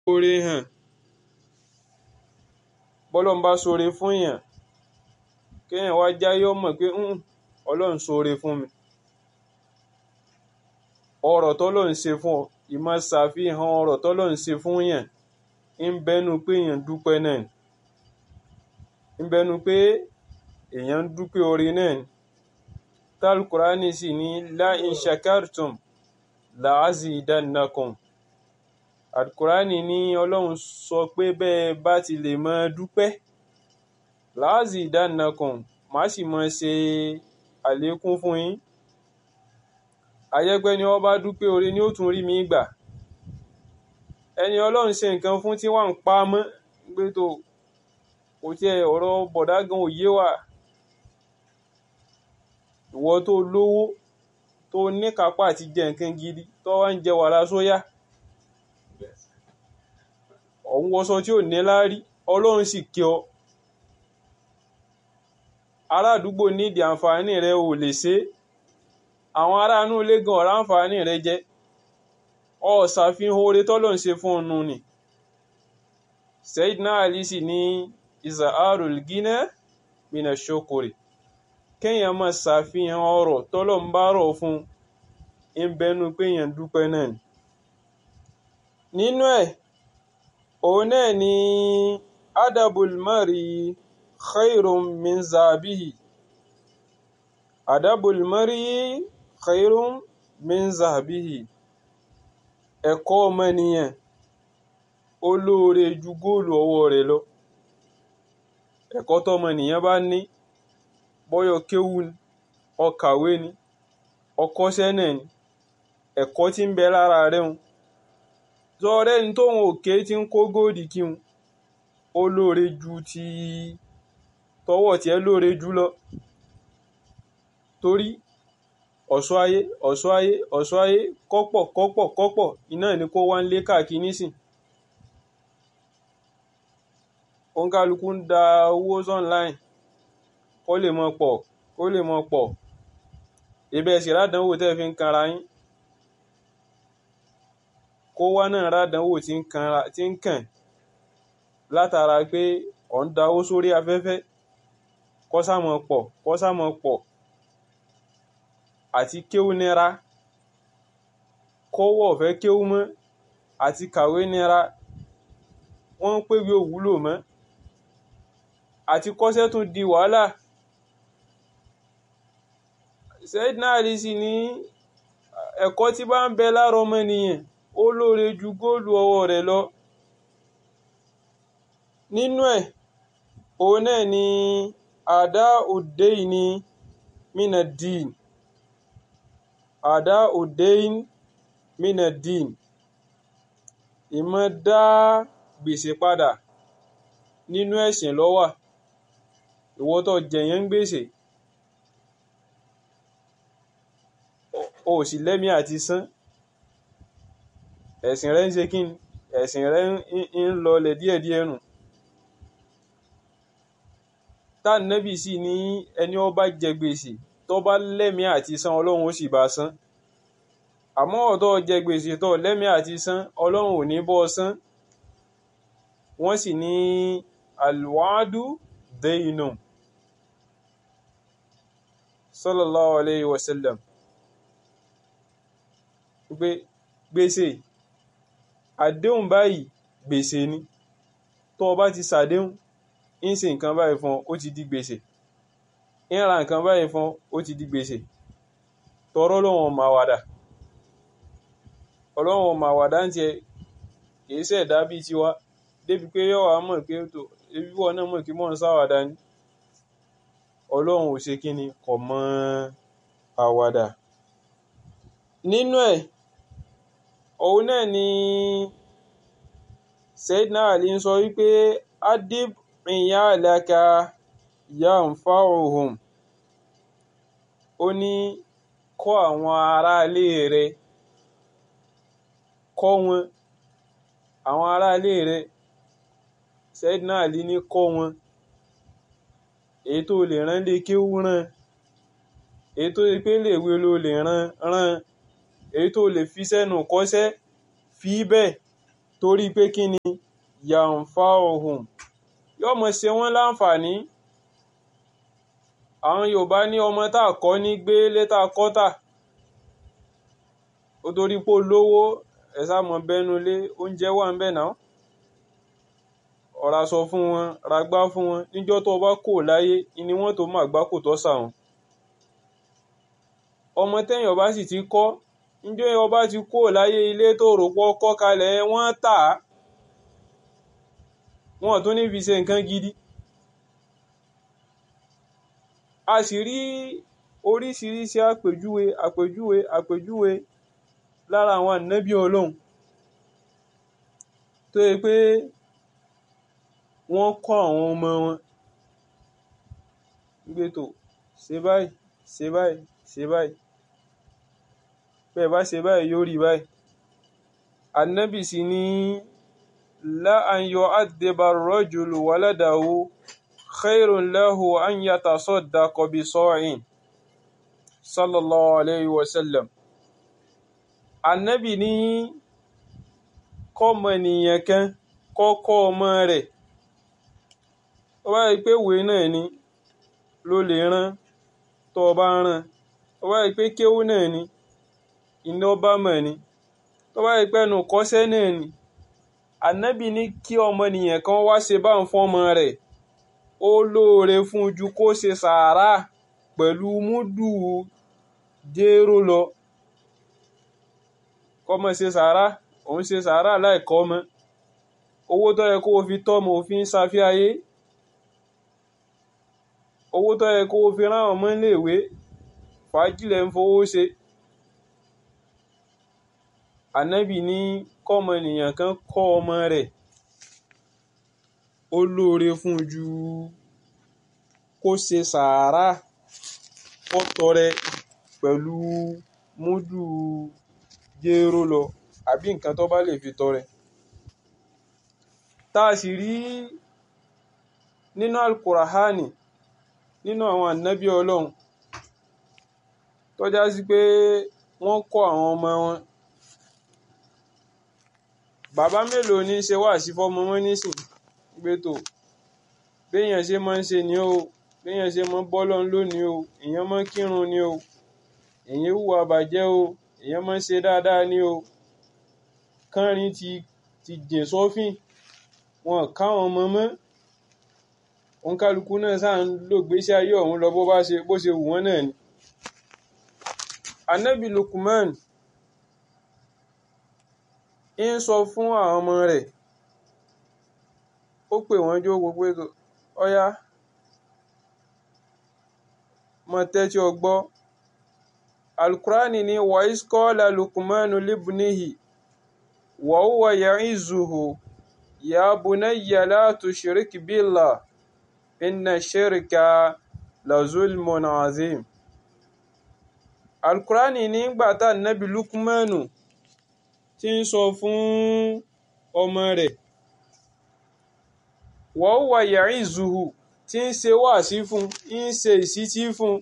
oore hàn bọ́lọ́n bá ṣoore fún èèyàn kéèyàn wá jáyé ó mọ̀ pé ọlọ́run ṣoore fún mi ọrọ̀ tọ́lọ́run ṣe fún ọ ìmọ̀ ṣàfihàn ọrọ̀ tọ́lọ́run ṣe fún yàn ń bẹnu pé èèyàn dúpẹ́ náà ń bẹnu pé èèyàn ń dúpẹ́ oore náà tálkùránì sì ní la in shakartum la azidannakum àdùkùránì ní ọlọ́run sọ pé bẹ́ẹ̀ bá ti lè mọ dúpẹ́ la azidannakum má sì mọ ṣe àlékún fún yín àyẹ́pẹ́ ni wọ́n bá dúpẹ́ oore ni ó tún rí mi gbà ẹni ọlọ́run ṣe nǹkan fún tí wọ́n ń pa mọ́ gbé tó kò tiẹ̀ ọ̀rọ̀ bọ̀dá gan òye wà ìwọ tó lówó tó níkápá àti jẹ nǹkan gidi tó wá ń jẹ wàrà sóyà ọ̀hún wọṣọ tí ò ní láárí ọlọ́run sì kí ọ ará àdúgbò nídìí àǹfààní rẹ ò lè ṣe àwọn ará inú ilé gan ọ̀rá àǹfààní rẹ jẹ ọ ṣàfihàn oore tọ́lọ̀ ń ṣe fún ọnu ni Sayyidina Ali sì ní izaharul gina mina shokore kéèyàn máa ṣàfihàn ọrọ̀ tọ́lọ̀ ń bá rọ̀ fún ń bẹnu pé èèyàn dúpẹ́ náà ni nínú ẹ̀ òun náà ni adabul mari khairun min zabihi adabul mari khairun min zabihi ẹ̀kọ́ ọmọnìyàn ó lóore ju góòlù ọwọ́ rẹ̀ lọ ẹ̀kọ́ tọmọnìyàn bá ní bọ́yọ̀ kéwú ni ọkàwé ni ọkọ́ṣẹ́ náà ni ẹ̀kọ́ tí ń bẹ lára rẹ̀ ń zọrẹ́ ní tóun òkè tí ń kó góòdì kí n ó lóore ju ti tọwọ́ tiẹ̀ lóore jù lọ torí ọ̀ṣọ́ ayé ọ̀ṣọ́ ayé ọ̀ṣọ́ ayé kọ́pọ̀ kọ́pọ̀ kọ́pọ̀ iná ni kó wá ń lé káàkiri nísìn òǹkálukú ń da owó online kó lè mọ pọ̀ kó lè mọ pọ̀ ibẹ̀ sì rádánwò tẹ́ fi ń kanra yín kó wá náà rádánwò tí ń kàn látara pé ọ̀ ń da owó sórí afẹ́fẹ́ kọ́sàmọ̀ pọ̀ kọ́sàmọ̀ pọ̀ àti kéwú nira kọ́wọ́ ọ̀fẹ́ kéwú mọ́ àti kàwé nira wọ́n ń pèwé òwúlò mọ́ àti kọ́ṣẹ́ tún di wàhálà Sayyidina Ali sì ní ẹ̀kọ́ tí bá ń bẹ lára ọmọnìyàn ó lóore ju góòlù ọwọ́ rẹ̀ lọ nínú ẹ̀ òun náà ni àdá òde ní mina dín àdá òdein minadin ìmọ̀ dá gbèsè padà nínú ẹ̀sìn ló wà ìwọ tó jẹ̀yàn ń gbèsè o sì lẹ́mí àti san ẹ̀sìn rẹ̀ ń ṣe kíni ẹ̀sìn rẹ̀ ń lọlẹ̀ díẹ̀díẹ̀ nù tá nẹ́bì sì ní ẹni ó bá jẹ gbèsè tó bá lẹ́mí àti san ọlọ́run ó sì bá san àmọ́ ọ̀tọ́ jẹ gbèsè tó lẹ́mí àti san ọlọ́run ò ní bọ́ san wọ́n sì ní alwadu deyinu sallallahu alayhi wa sallam pé gbèsè àdéhùn báyìí gbèsè ni tó o bá ti ṣàdéhùn ń ṣe nǹkan báyìí fún ọ ó ti di gbèsè ń ra nǹkan báyìí fún ó ti di gbèsè tọrọ lọ́wọ́n máa wàdà ọlọ́wọ́n máa wàdà ń tiẹ̀ kìí ṣẹ̀dá bíi tiwa débi pé yọ̀ wá mọ̀ pé tó ebi wọ́n náà mọ̀ kí mọ̀ ń sáwàdà ni ọlọ́run ò ṣe kíni kò mọ àwàdà nínú ẹ̀ òun náà ni Sayyidina Ali ń sọ wípé adib iyalaka yanfa'uhum ó ní kọ́ àwọn aráalé rẹ̀ kọ́ wọn àwọn aráalé rẹ̀ Sayyidina Ali ní kọ́ wọn èyí tó lè rán lé kéwú rán èyí tó lè pé léèwé ló lè rán rán èyí tó lè fi sẹ́nu kọ́ṣẹ́ fi bẹ́ẹ̀ torí pé kí ni yàǹfà ohun yóò mọ̀ ṣe wọ́n láǹfààní àwọn Yorùbá ní ọmọ tá a kọ́ ní gbé létà kọ́tà ó torí pé olówó ẹ̀ sá mọ̀ bẹ́nu lé oúnjẹ wà ń bẹ̀ náà ọ̀rá sọ fún wọn ragbá fún wọn níjọ́ tó bá kò láyé ni wọ́n tó máa gbá kò tọ́ sà wọn ọmọ tẹ́yìn ọba sì ti kọ́ níjọ́ ọba ti kò láyé ilé tó rò pọ̀ kọ́ kalẹ̀ wọ́n tà á wọn tún ní fi ṣe nǹkan gidi a sì rí oríṣiríṣi àpèjúwe àpèjúwe àpèjúwe lára àwọn ànábì ọlọ́run tó yẹ pé wọ́n kọ́ àwọn ọmọ wọn gbé tó ṣe báyìí ṣe báyìí ṣe báyìí bẹ́ẹ̀ bá ṣe báyìí yóò rí báyìí ànábì sì ní la an yu'addiba ar-rajulu waladahu khairun lahu an yatasaddaqa bi sa'in sallallahu alayhi wa sallam ànábì ní kọ́mọ nìyẹn kan kọ́kọ́ ọmọ rẹ̀ ó bá rí pé ìwé náà ni ló lè rán tó o bá rán ó bá rí pé kéwú náà ni iná bá mọ̀ ni tó bá rí pé ẹnu kọ́sẹ́ náà ni ànábì ní kí ọmọnìyàn kan wá ṣe bá ń fọ́mọ rẹ̀ ó lóore fún ju kó ṣe sàárà pẹ̀lú múdù jéró lọ kọ́mọ ṣe sàárà òun ṣe sàárà láìkọ́ ọmọ owó tó yẹ kó o fi tọ́mọ òfin ṣàfihàyé owó tó yẹ kó o fi rán ọmọ iléèwé fàájìlẹ̀ ń fowó ṣe ànábì ní kọ́mọ ènìyàn kan kọ́ ọmọ rẹ̀ ó lóore fún ju kó ṣe sàárà kó tọrẹ pẹ̀lú múdù jéró lọ àbí nǹkan tó bá lè fi tọrẹ tá a sì rí nínú alukurahani nínú àwọn ànábì ọlọ́run tó já sí pé wọ́n kọ́ àwọn ọmọ wọn bàbá mélòó ní ṣe wá sí fọmọ wọn nísìn gbé tó béèyàn ṣe máa ń ṣe ni o béèyàn ṣe máa ń bọ́ lọ́n lónìí o èèyàn máa ń kírun ni o èèyàn hùwà bàjẹ́ o èèyàn máa ń ṣe dáadáa ni o kánrin ti ti jìn sọ́fìn wọn káwọn ọmọ mọ́ òǹkálukú náà sáà ń lò gbésí ayé ọ̀hún lọ bó bá ṣe bó ṣe wù wọ́n náà ni. anabi Lukman ń sọ fún àwọn ọmọ rẹ̀ ó pè wọ́n jó gbogbo ètò ọ̀yá mọ tẹ́tí ọgbọ́ alukurani ni wa'is qala Lukmanu libnihi wa huwa ya'izuhu ya bunayya la tushrik billah inna shirka la zulmun azim alukurani nígbà tá nàbí Lukmanu tí ń sọ fún ọmọ rẹ̀ wa huwa ya'izuhu tí ń ṣe wáàsí fún ń ṣe ìsítí fún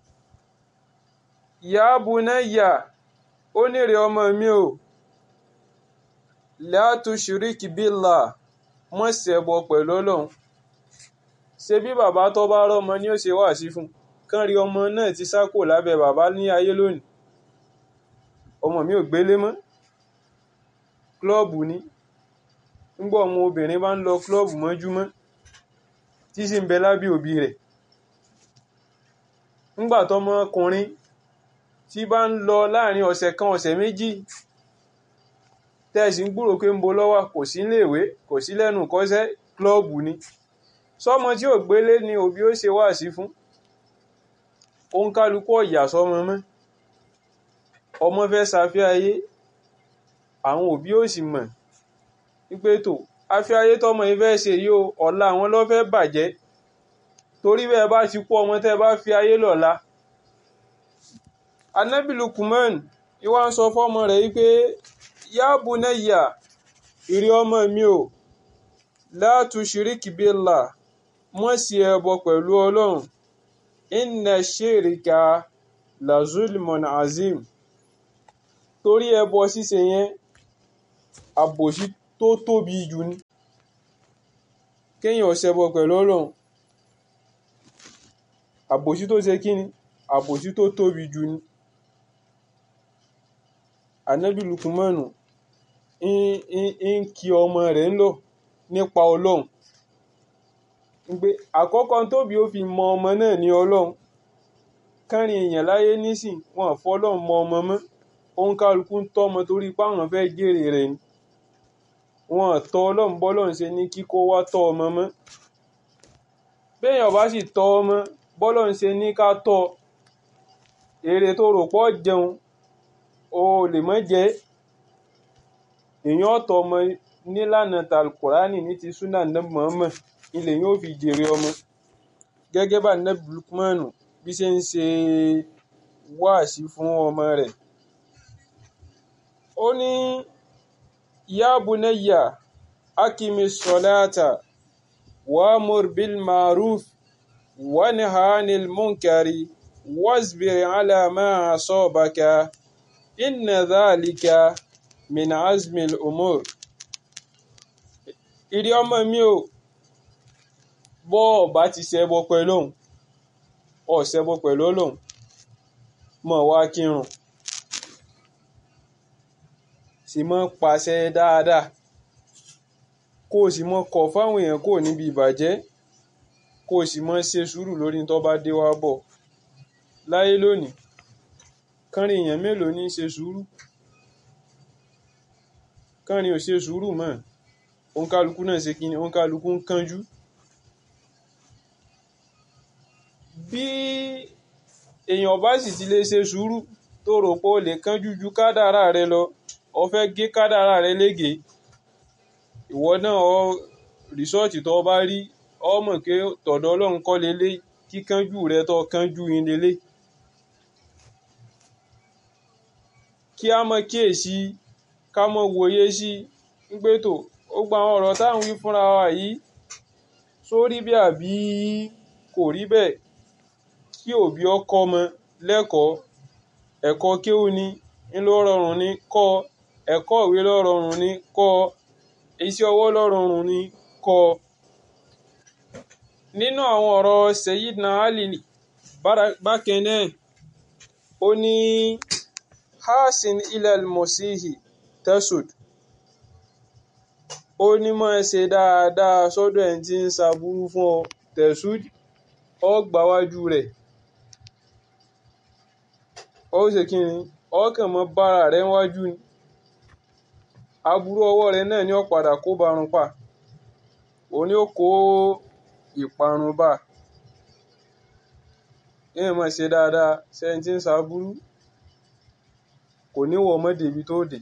ya bunayya ó nírè ọmọ mi o la tushrik billah mọ́ ṣẹbọ pẹ̀lú ọlọ́run ṣe bí bàbá tó bá rọ́mọ ni ó ṣe wáàsí fún kán rí ọmọ náà ti sá kò lábẹ́ bàbá ní ayé lónìí ọmọ mi ò gbélé mọ́ klọ́ọ̀bù ni ńgbọ́ ọmọ obìnrin bá ń lọ klọ́ọ̀bù mọ́júmọ́ tí sì ń bẹ lábẹ́ òbí rẹ̀ ńgbà tọmọkùnrin tí bá ń lọ láàrin ọ̀sẹ̀ kan ọ̀sẹ̀ méjì tẹ́ẹ̀sì ń gbúrò pé ń bo lọ́wọ́ kò sí léèwé kò sí lẹ́nu kọ́sẹ́ klọ́ọ̀bù ni sọmọ tí ò gbélé ni òbí ó ṣe wáàsí fún òun kálukú ọ̀yà sọmọ mọ́ ọmọ fẹ́ ṣàfihàn ayé àwọn òbí ò sì mọ̀ wípé tó afẹ́ ayé tọmọ yìí fẹ́ ṣe yìí o ọ̀la àwọn ló fẹ́ bàjẹ́ torí bẹ́ẹ̀ bá ti kú ọmọ tẹ́ bá fi ayé lọ́la Ànábì Lukman ìwà ń sọ fọ́mọ rẹ̀ wípé ya bunayya ìrí ọmọ mi o la tushiriki billah mọ́ sí ẹbọ pẹ̀lú ọlọ́run inna shirika la zulmun azim torí ẹbọ ṣíṣe yẹn àbòsí tó tóbi jù ni kéèyàn ṣẹbọ pẹ̀lú ọlọ́run àbòsí tó ṣe kí ni àbòsí tó tóbi jù ni ànábì lukumanu ń kí ọmọ rẹ̀ ń lọ nípa ọlọ́run pé àkọ́kọ́ tóbi ó fi mọ ọmọ náà ní ọlọ́run kẹrin èèyàn láyé nísìn wọn fọlọ́run mọ ọmọ mọ́ òun kálukú ń tọ́mọ torí páwọn fẹ́ jèrè rẹ̀ ni wọn tọ́ ọlọ́run bọ́lọ́run ṣe ní kíkó wá tọ́ ọmọ mọ́ béèyàn bá sì tọ́ ọmọ bọ́lọ́run ṣe ní ká tọ́ èrè tó rò pọ̀ jẹun o lè mọ́ jẹ́ èèyàn ọ̀tọ̀ ọmọ nílànà talkurani ní ti súnà nẹ́bù mọ́mọ́ ilẹ̀ yóò fi jèrè ọmọ gẹ́gẹ́ bá nẹ́bù lukmanu bí ṣe ń ṣe wáàsí fún ọmọ rẹ̀ ó ní ya bunayya akimi salata wa'mur bil ma'ruf wanha 'anil munkari wasbir 'ala ma asabaka inna dhalika min azmil umur ìrí ọmọ mi ò bọ́ ọba ti ṣẹbọ pẹ̀lú òun ọ̀ ṣẹbọ pẹ̀lú ọlọ́run mọ̀ wá kírun sì mọ́ pàṣẹ dáadáa kó o sì mọ́ kọ̀ fáwọn èèyàn kò níbi ìbàjẹ́ kó o sì mọ́ ṣe sùúrù lórí tó bá dé wá bọ̀ láyé lónìí kánrin èèyàn mélòó ní í ṣe sùúrù kánrin ò ṣe sùúrù mọ́ òǹkálukú náà ṣe kí ni òǹkálukú ń kánjú bí èèyàn bá sì ti lè ṣe sùúrù tó rò pé o lè kánjú ju kádàrá rẹ lọ o fẹ́ gé kádàrá rẹ lége ìwọ náà ọ rìsọ́ọ̀tì tó bá rí ọ mọ̀ pé tọ̀dọ̀ ọlọ́run kọ́ lélẹ̀ kíkánjú rẹ tó kánjú yín lélẹ̀ kí a mọ kíyèsí ká mọ wòye sí pé tó ó gba àwọn ọ̀rọ̀ táwọn wí fúnra wa yìí sórí bí àbí kò rí bẹ́ẹ̀ kí òbí ọkọ ọmọ lẹ́kọ̀ọ́ ẹ̀kọ́ kéwú ni ń ló rọrùn ní kọ́ ẹ̀kọ́ ìwé ló rọrùn ní kọ́ iṣẹ́ ọwọ́ ló rọrùn ní kọ́ nínú àwọn ọ̀rọ̀ Sayyidina Ali bákan náà ó ní hasin ilal mosihi tesud ó ní máa ṣe dáadáa sọ́dọ̀ ẹ̀ tí ń ṣàbúrú fún ọ tesud ọ gbáwájú rẹ̀ ó ṣe kí ni ọkàn mọ́ bára rẹ̀ wájú ni aburú ọwọ́ rẹ̀ náà ni ó padà kó barun pa òun ni ó kó ìparun bá èèyàn máa ṣe dáadáa sẹ́yìn tí ń ṣàbúrú kò ní wọ ọmọdé ibi tó dé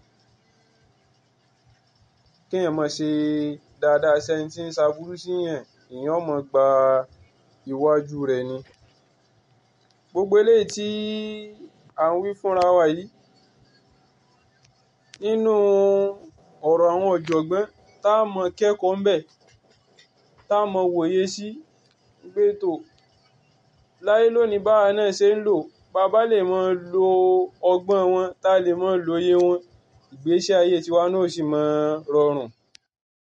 kéèyàn máa ṣe dáadáa sẹ́yìn tí ń ṣàbúrú síyàn èèyàn máa gba iwájú rẹ̀ ni gbogbo eléyìí tí à ń wí fúnra wa yìí nínú ọ̀rọ̀ àwọn ọ̀jọ̀gbọ́n tá a mọ kẹ́kọ̀ọ́ ńbẹ̀ tá a mọ wòye sí gbé tó láyé lónìí báwa náà ṣe ń lò bàbá lè mọ lo ọgbọ́n wọn tá a lè mọ lóye wọn ìgbésí ayé tiwa náà sì mọ rọrùn